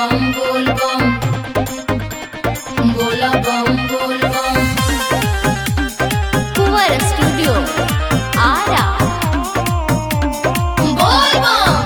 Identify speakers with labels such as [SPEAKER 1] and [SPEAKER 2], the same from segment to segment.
[SPEAKER 1] बम बोल बम बोला बम बोल बम
[SPEAKER 2] कुंवर स्टूडियो आरा
[SPEAKER 1] बोल बम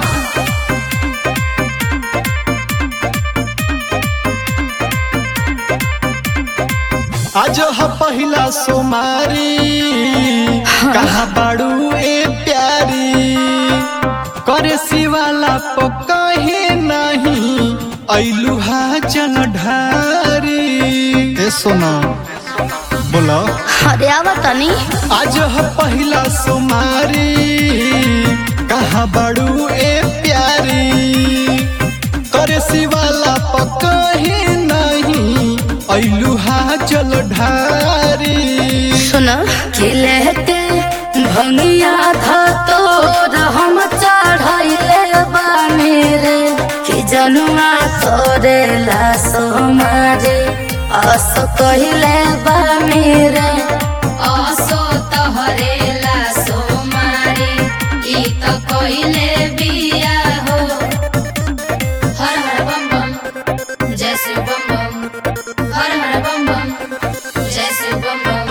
[SPEAKER 3] आज ह पहिला सोमारी कहा बाड़ू ए प्यारी करे सिवाला पकहे नहीं ऐलू हा जन ढारी ए सोना बोला
[SPEAKER 2] अरे आवा तनी
[SPEAKER 3] आज ह पहिला सोमारी कहा बाड़ू ए प्यारी करे सिवाला पकहे नहीं ऐलू हा जल ढारी
[SPEAKER 2] सुन
[SPEAKER 1] खिलते भंगिया था तोर हम चढ़ैले बानी रे कि जनुआ तोरे लासो मारे आस कहिले बानी रे आसो तहरे लासो मारे ई त कहिले बिया हो हर हर बम बम जय शिव बम बम हर हर बम बम जय शिव बम बम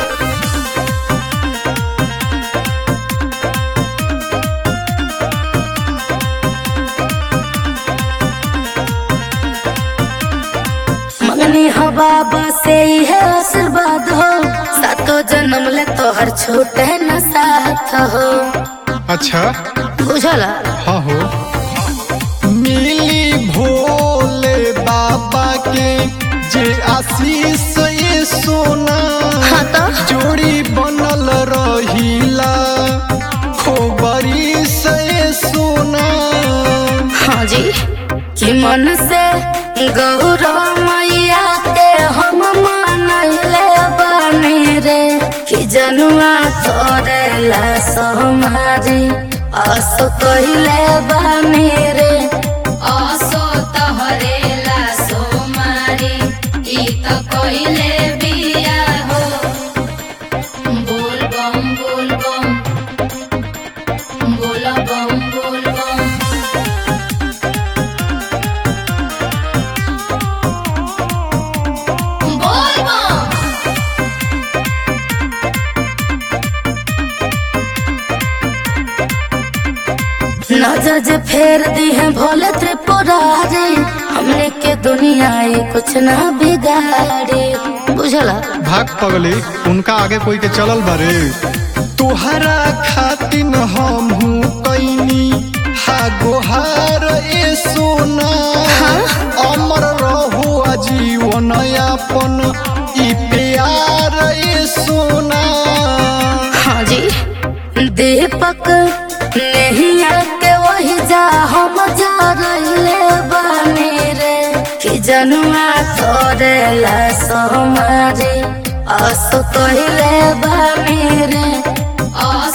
[SPEAKER 1] मंगनी हो बाबा से है आशीर्वाद हो सातो जन्म ले तोहर छूटे न साथ हो
[SPEAKER 3] अच्छा
[SPEAKER 2] बुझला
[SPEAKER 3] हाँ हो मिली भोले बाबा के जे आशीष ये सोना
[SPEAKER 2] हाँ तो
[SPEAKER 3] जोड़ी बनल रहीला खोबरी से सोना
[SPEAKER 2] हाँ जी
[SPEAKER 1] कि मन से गौरव मैया के हम मनले बने रे कि जनुआ तोरे लास हमारी आस कहिले बने रे आसो तहरे लासो मारी ई त कहिले बिया हो बोल बम बोल बम बोला बम बोल बम बोल बम नजर जे फेर दी है भोले त्रिपुरारी हमने के दुनिया ये कुछ ना बिगाड़ी बुझला
[SPEAKER 3] भाग पगली उनका आगे कोई के चलल बारे तुहरा खातिन हम हूँ कैनी हा गोहार ए सोना अमर रहो आजीवन यापन ई प्यार ए सोना
[SPEAKER 2] हाँ जी
[SPEAKER 1] दीपक नहीं आके वही जा हम जा रहिले बने रे कि जनुआ तोरे लास हमारे आस कहिले बने रे आस